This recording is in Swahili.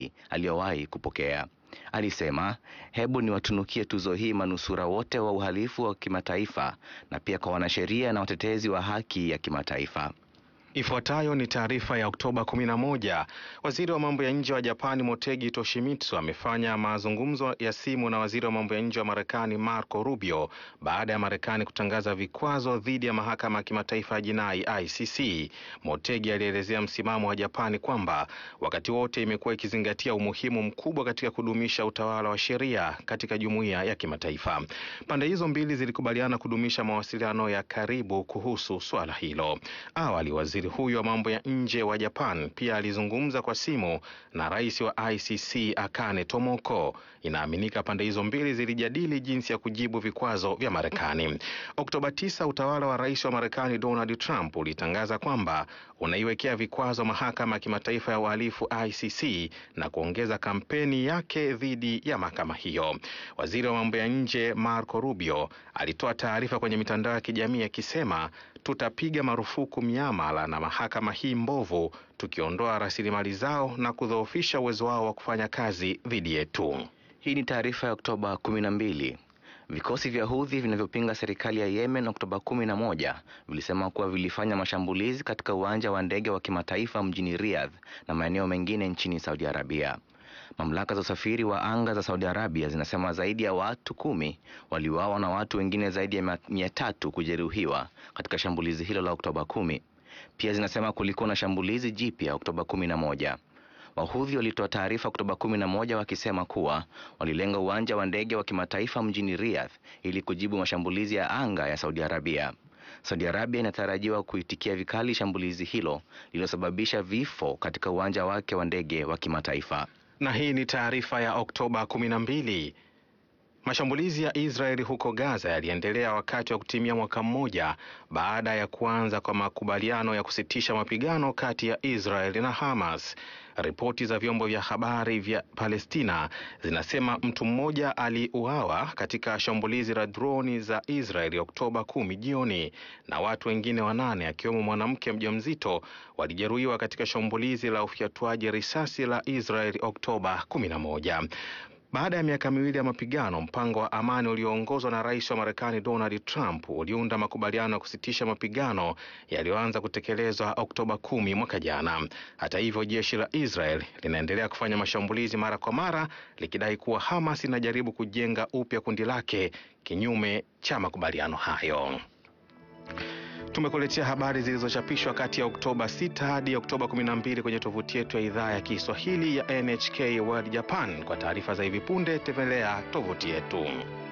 zaidi aliyowahi kupokea. Alisema, hebu niwatunukie tuzo hii manusura wote wa uhalifu wa kimataifa na pia kwa wanasheria na watetezi wa haki ya kimataifa. Ifuatayo ni taarifa ya Oktoba 11. Waziri wa mambo ya nje wa Japani Motegi Toshimitsu amefanya mazungumzo ya simu na waziri wa mambo ya nje wa Marekani Marco Rubio baada ya Marekani kutangaza vikwazo dhidi ya mahakama ya kimataifa ya jinai ICC. Motegi alielezea msimamo wa Japani kwamba wakati wote imekuwa ikizingatia umuhimu mkubwa katika kudumisha utawala wa sheria katika jumuiya ya kimataifa. Pande hizo mbili zilikubaliana kudumisha mawasiliano ya karibu kuhusu swala hilo. Awali waziri huyo wa mambo ya nje wa Japan pia alizungumza kwa simu na rais wa ICC Akane Tomoko. Inaaminika pande hizo mbili zilijadili jinsi ya kujibu vikwazo vya Marekani. Oktoba 9, utawala wa rais wa Marekani Donald Trump ulitangaza kwamba unaiwekea vikwazo mahakama ya kimataifa ya uhalifu ICC na kuongeza kampeni yake dhidi ya mahakama hiyo. Waziri wa mambo ya nje Marco Rubio alitoa taarifa kwenye mitandao ya kijamii akisema, tutapiga marufuku miamala na mahakama hii mbovu, tukiondoa rasilimali zao na kudhoofisha uwezo wao wa kufanya kazi dhidi yetu. Hii ni taarifa ya Oktoba 12. Vikosi vya Houthi vinavyopinga serikali ya Yemen Oktoba 11 vilisema kuwa vilifanya mashambulizi katika uwanja wa ndege wa kimataifa mjini Riyadh na maeneo mengine nchini Saudi Arabia. Mamlaka za usafiri wa anga za Saudi Arabia zinasema zaidi ya watu kumi waliuawa na watu wengine zaidi ya mia tatu kujeruhiwa katika shambulizi hilo la Oktoba kumi. Pia zinasema kulikuwa na shambulizi jipya Oktoba kumi na moja. Wahudhi walitoa taarifa Oktoba kumi na moja wakisema kuwa walilenga uwanja wa ndege wa kimataifa mjini Riyadh ili kujibu mashambulizi ya anga ya Saudi Arabia. Saudi Arabia inatarajiwa kuitikia vikali shambulizi hilo lililosababisha vifo katika uwanja wake wa ndege wa kimataifa. Na hii ni taarifa ya Oktoba 12. Mashambulizi ya Israeli huko Gaza yaliendelea wakati wa kutimia mwaka mmoja baada ya kuanza kwa makubaliano ya kusitisha mapigano kati ya Israeli na Hamas. Ripoti za vyombo vya habari vya Palestina zinasema mtu mmoja aliuawa katika shambulizi la droni za Israeli Oktoba kumi jioni na watu wengine wanane akiwemo mwanamke mjamzito walijeruhiwa katika shambulizi la ufyatuaji risasi la Israeli Oktoba kumi na moja. Baada ya miaka miwili ya mapigano, mpango wa amani ulioongozwa na rais wa Marekani Donald Trump uliunda makubaliano ya kusitisha mapigano yaliyoanza kutekelezwa Oktoba kumi mwaka jana. Hata hivyo, jeshi la Israel linaendelea kufanya mashambulizi mara kwa mara likidai kuwa Hamas inajaribu kujenga upya kundi lake kinyume cha makubaliano hayo. Tumekuletea habari zilizochapishwa kati ya Oktoba 6 hadi Oktoba 12 kwenye tovuti yetu ya idhaa ya Kiswahili ya NHK World Japan. Kwa taarifa za hivi punde, tembelea tovuti yetu.